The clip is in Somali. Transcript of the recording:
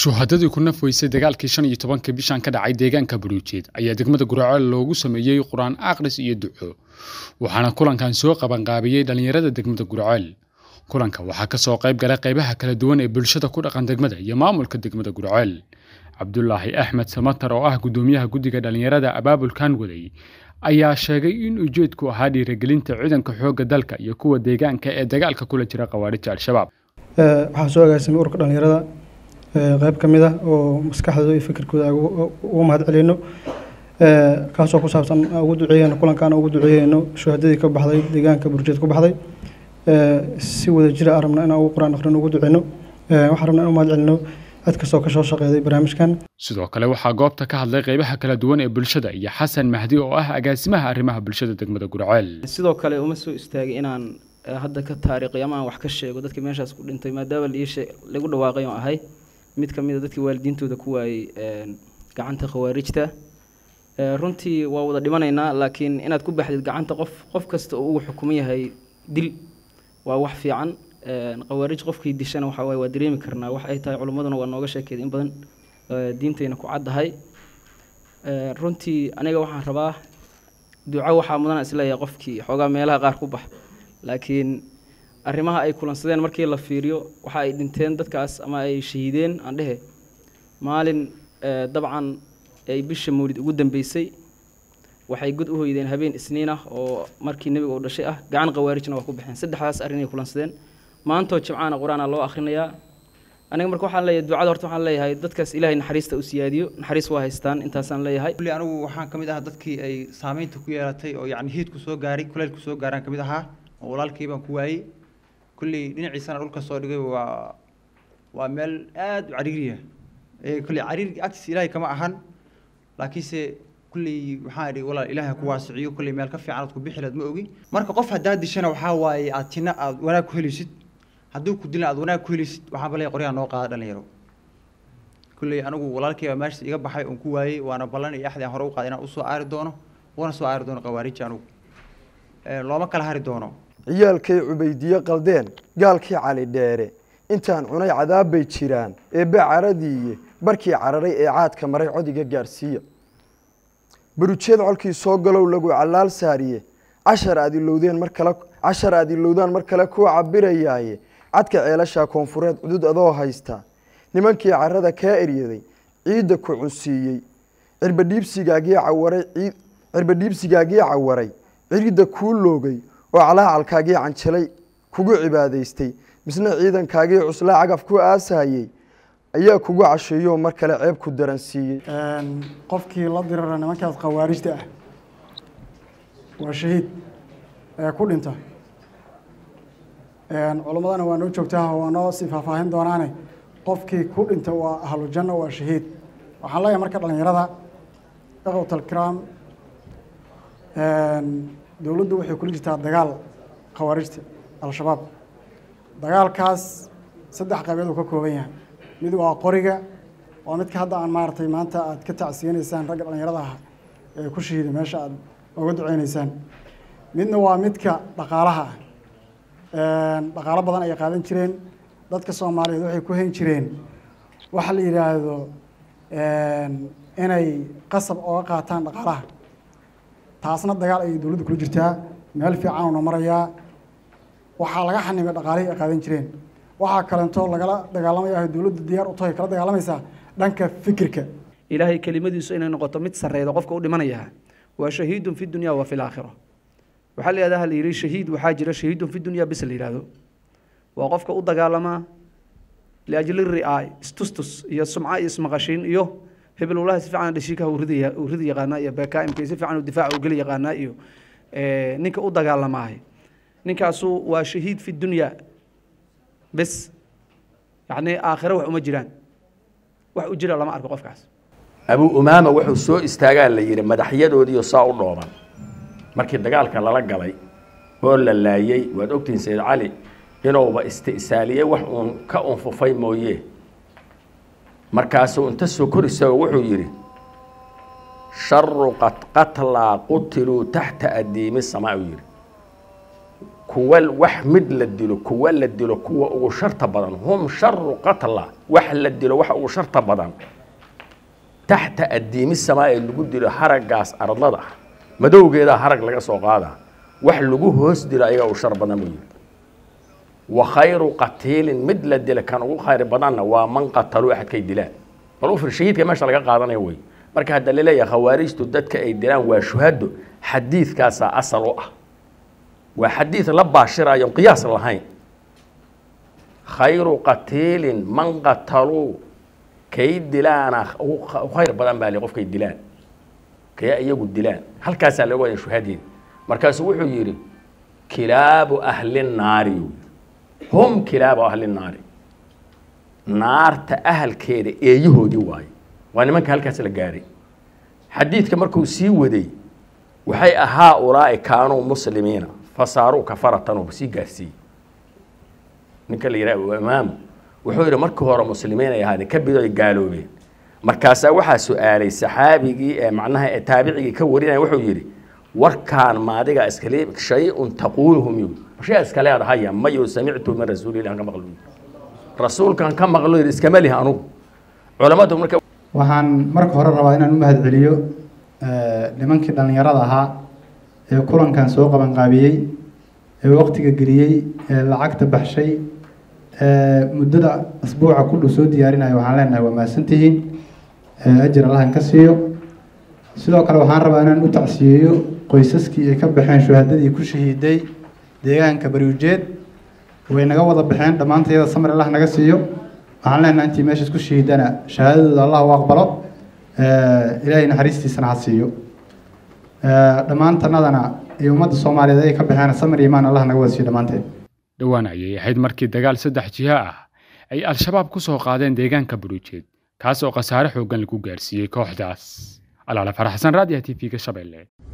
shuhadadii ku naf weysay dagaalkii shan iyo tobanka bishan ka dhacay deegaanka baruujeed ayaa degmada guraceel loogu sameeyey qur-aan akhris iyo duco waxaana kulankan soo qabanqaabiyey dhallinyarada degmada guraceel kulanka waxaa ka soo qayb galay qaybaha kala duwan ee bulshada ku dhaqan degmada iyo maamulka degmada guraceel cabdulaahi axmed samatar oo ah guddoomiyaha guddiga dhallinyarada abaabulkan waday ayaa sheegay in ujeedku ahaa dhiirigelinta ciidanka xoogga dalka iyo kuwa deegaanka ee dagaalka kula jira khawaarija al-shabaab waxaa soo agaasimay ururka dhallinyarada qeyb ka mid ah oo maskaxdooda iyo fikirkooda ugu mahad celino kaasoo ku saabsan ugu duceeyeyno kulankaan ugu duceeyeyno shuhadadii ka baxday deegaanka burjeed ku baxday si wada jira aan rabna inaan ugu quraan akhrin ugu duceyno waxaan rabna inaan u mahad celino cid kastoo ka soo shaqeeday barnaamijkan sidoo kale waxaa goobta ka hadlay qaybaha kala duwan ee bulshada iyo xasan mahdi oo ah agaasimaha arrimaha bulshada degmada guraceel sidoo kale uma soo istaagay inaan hadda ka taariikhiyo ama aan wax ka sheego dadkii meeshaas ku dhintay maadaama liishe lagu dhawaaqay oo ahay mid ka mid a dadkii waalidiintooda ku waayey gacanta khawaarijta runtii waa wada dhimanaynaa laakiin inaad ku baxdid gacanta qof qof kasta oo ugu xukuman yahay dil waa wax fiican khawaarij qofkii dishana waxa waaye waa dareemi karnaa wax ay tahay culimmaduna waa nooga sheekeeda in badan diintayna ku caddahay runtii aniga waxaan rabaa duco waxaa mudana isleeyahay qofkii xoogaa meelaha qaar ku bax laakiin arrimaha ay kulansadeen markii la fiiriyo waxa ay dhinteen dadkaas ama ay shahiideen aan dhehe maalin dabcan ay bisha mawlid ugu dambeysay waxay god u hoydeen habeen isniin ah oo markii nebiga uu dhashay ah gacan khawaarijna waa ku baxeen saddexdaas arrin ay kulansadeen maantoo jimcaana qur-aana loo akhrinayaa aniga marka waxaan leeyahay ducada horta waxaan leeyahay dadkaas ilaahay naxariista u siyaadiyo naxariis waa haystaan intaasaan leeyahay kulli anigu waxaan ka mid ahaa dadkii ay saameynta ku yeelatay oo yacni hiidku soo gaaray kuleylku soo gaaraan ka mid ahaa oo walaalkii baan ku waayey kulli dhinaciisana dhulka soo dhigay waa waa meel aada u cariiriya kulli cariir agtiis ilaahay kama ahan laakiinse kulli waxaan idhi walaal ilaahay ku waasiciyo kulli meel ka fiican aad ku bixi laad ma ogi marka qof haddaad dishana waxaa waaye aad tina aad wanaag ku helisid hadduu ku dilna aad wanaag ku helisid waxaan balay qoryaha noo qaada dhalinyaro kulli anigu walaalkii baa meesha iga baxay oon ku waayey waana ballan iyo axdi aan hore u qaaday inaan usoo aari doono wana soo aari doono khawaariji anigu looma kala hari doono ciyaalkay cubaydiye qaldeen gaalkii cali dheere intaan cunay cadaab bay jiraan eebbe caradiiye barkii cararay ee caadka maray codiga gaarsiiya barujeed colkii soo galow lagu callaal saariye cashar aad ilowdeen mar kale cashar aad ilowdaan mar kale kuu cabirayaaye cadka ceelashaa koonfureed cudud adoo haysta nimankii carada kaa eryaday ciidda ku cunsiiyey cirbadhiibsigaagii cawaray ciid cirbadhiibsigaagii cawaray ciridda kuu loogay oo calaacalkaagii canjalay kugu cibaadaystay misna ciidankaagii cuslaa cagaf ku aasayey ayaa kugu casheeyo mar kale ceeb ku daransiiyey qofkii la dirara nimankaas khawaarijta ah waa shahiid ee ku dhinta culimmadana waa noo joogtaa waa noo sii faahfaahin doonaane qofkii ku dhinta waa ahlujanno waa shahiid waxaan leeyahay marka dhallinyarada ikhwatalkiraam dowladdu waxay kula jirtaa dagaal khawaarijta al-shabaab dagaalkaas saddex qaybeed uu ka kooban yahay mid waa qoriga waa midka hadda aan maaragtay maanta aad ka tacsiyanaysaan ragga dhallinyarada ah ee ku shahiiday meesha aad uga duceynaysaan midna waa midka dhaqaalaha ah dhaqaalo badan ayay qaadan jireen dadka soomaaliyeed waxay ku hayn jireen waxa la yidhaahdo inay qasab ooga qaataan dhaqaalaha taasna dagaal ayay dowladdu kula jirtaa meel fiican uuna marayaa waxaa laga xanimay dhaqaalihii ay qaadan jireen waxaa kalentoo lagala dagaalamaya dowladda diyaar u tahay kala dagaalamaysaa dhanka fikirka ilaahay kelimadiisu inay noqoto mid sarreyda qofka u dhimanaya waa shahiidun fi dunya wa fi laakhira waxaa la yidhahdaa la yidhi shahiid waxaa jira shahiidun fi dunya bis la yidhahdo waa qofka u dagaalamaa liajli ri'aay istustus iyo sumca iyo ismaqashiin iyo hebel walahi si fiican dhashiikaha uu ridi uu ridi yaqaanaa iyo bakaimka si fiican uu difaaca u geli yaqaanaa iyo ninka u dagaalamaahay ninkaasu waa shahiid fi dunya bes yacni aakhiro wax uma jiraan wax u jira lama arko qofkaas abuu umaama wuxuu soo istaagaa la yidhi madaxyadoodiiyo saa u dhooban markii dagaalka lala galay oo la laayey waad ogtihiin sayid cali inuuba isti'saaliyey wax uun ka unfufay mooye markaasuu inta soo kor isagoo wuxuu yidhi sharu qatlaa qutiluu taxta adiimi samaa uu yidhi kuwa wax mid la dilo kuwa la dilo kuwa ugu sharta badan hum sharu qatla wax la dilo waxa ugu sharta badan taxta addiimi samaa ee lagu dilo haraggaas ardlada ah madowgeedaa harag laga soo qaadaa wax lagu hoos dilo ayagaa u shar badan buu yidhi wa khayru qatiilin mid la dila kan ugu khayr badanna waa man qataluu axadkay dilaan bal u fir shahiidka meesha laga qaadanayo wey marka hadda laleeyahay khawaarijtu dadka ay dilaan waa shuhado xadiidkaasaa asal u ah waa xadiid la baashirayo qiyaas lahayn khayru qatiilin man qataluu kay dilaana u khayr badan baa le qofkay dilaan kaya iyagu dilaan halkaasaa laga wada shuhadeeda markaasuu wuxuu yidhi kilaabu ahli naari hum kilaabu ahli naari naarta ahalkeeda eeyahoodii waaye waa nimanka halkaas la gaaray xadiidka markuu sii waday waxay ahaa ulaa'i kaanuu muslimiina fasaaruu kafaratan oo sii gaarsiiyey ninka la yidhaha imaamu wuxuu yidhi markii hore muslimiin ay ahaadeen ka bidoy gaaloobeen markaasaa waxaa su-aalay saxaabigii ee macnaha ee taabicigii ka warinaya wuxuu yidhi warkaan maadiga iskale shay-un taquuluhum yu shay iskale aad haya mayo samictu min rasuulillahi ka maqlo rasuulkan ka maqlo yidhi iskama lihi anugu culammadu marka waxaan marka hore rabaa inaan u mahadceliyo nimankii dhallinyarada ahaa ee kulankan soo qabanqaabiyey ee waqtiga geliyey ee lacagta baxshay ee muddada asbuuca ku dhow soo diyaarinaya waxaan leenahay waa mahadsantihiin ajir allahan ka siiyo sidoo kale waxaan rabaa inaan u tacsiyeeyo qoysaskii ay ka baxeen shuhadadii ku shahiiday deegaanka bariujeed way naga wada baxeen dhammaantayada samir allah naga siiyo waxaan leenahay intii meesha isku shahiidana shahaadadooda allah u aqbalo ilaahay naxariistiisana ha siiyo dhammaantanadana iyo ummadda soomaaliyeed ay ka baxeen samir imaan allah naga wada siiyo dhammaanteed dhowaan ayay ahayd markii dagaal saddex jiha ah ay al-shabaab ku soo qaadeen deegaanka buruujeed kaas oo khasaare xooggan lagu gaarsiiyey kooxdaas alaala faraxsan raadiyaha t v-ga shabeelle